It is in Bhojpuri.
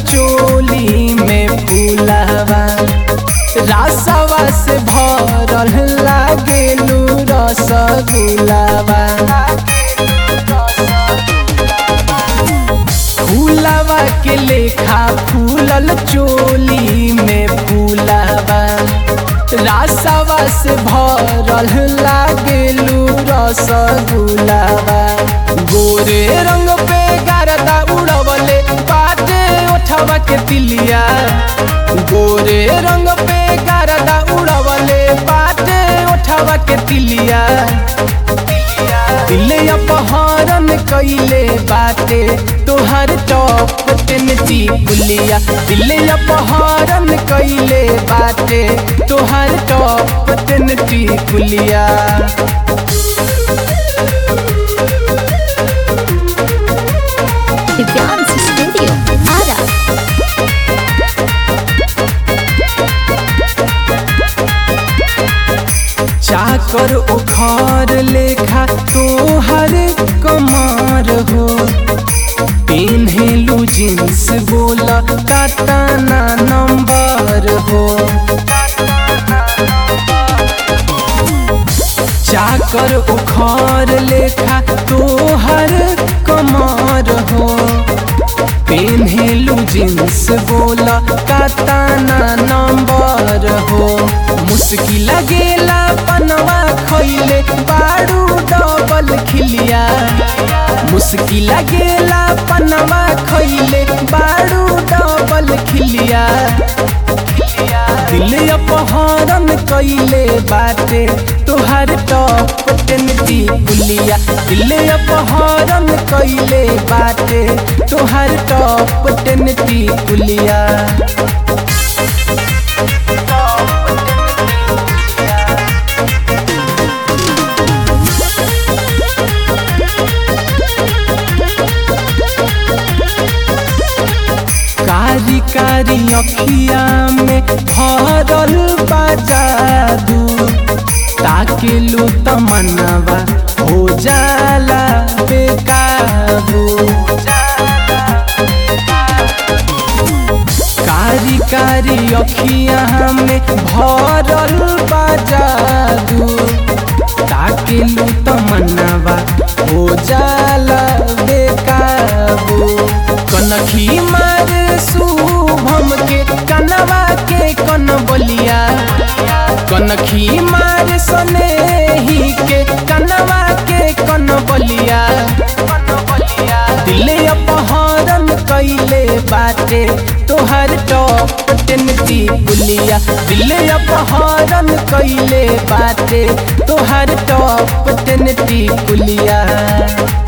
चोली में फूलावा रासवा से भरल लागेलू रसगुलावा फूलावा के लेखा फूलल चोली में फूलावा रासवा से भरल लागेलू रसगुलावा गोरे रंग पे गारदा उड़वले बाटे ओठवा के तिलिया गोरे रंग पे गारदा उड़वले बाटे ओठवा के तिलिया दिले अपहरण कैले बाटे तोहर टॉप टेन बुलिया दिले अपहरण कैले बाटे तोहर टॉप टेन बुलिया दिव्यांश स्टूडियो आरा चाकर उखार लेखा तोहर कमार हो पेन्हेलू जींस बोला काटाना नंबर हो चाकर उखार लेखा तोहर कमार हो पेन्हेलू जींस बोला काटाना नंबर हो मुस्की लगेला पनवा खैले बाड़ू डबल खिलिया मुस्की लगेला पनवा खैले बाड़ू डबल खिलिया दिल अपहरण कैले बाटे तोहर टॉप टेन बुलिया दिल अपहरण कैले बाटे तोहर टॉप टेन बुलिया कारी कारी अखिया में भरल बाजादू ताके लो तमन्नावा हो जाला बेकाबू कारी कारी अखिया में भरल बाजादू ताके लो तमन्नावा हो जाला बेकाबू कनखी मार शुभम के कनवा के कन बलिया कनखी मार सनेही के कनवा के कन बलिया दिल अपहरण कैले बाटे तोहर टॉप टेन बुलिया दिल अपहरण कैले बाटे तोहर टॉप टेन बुलिया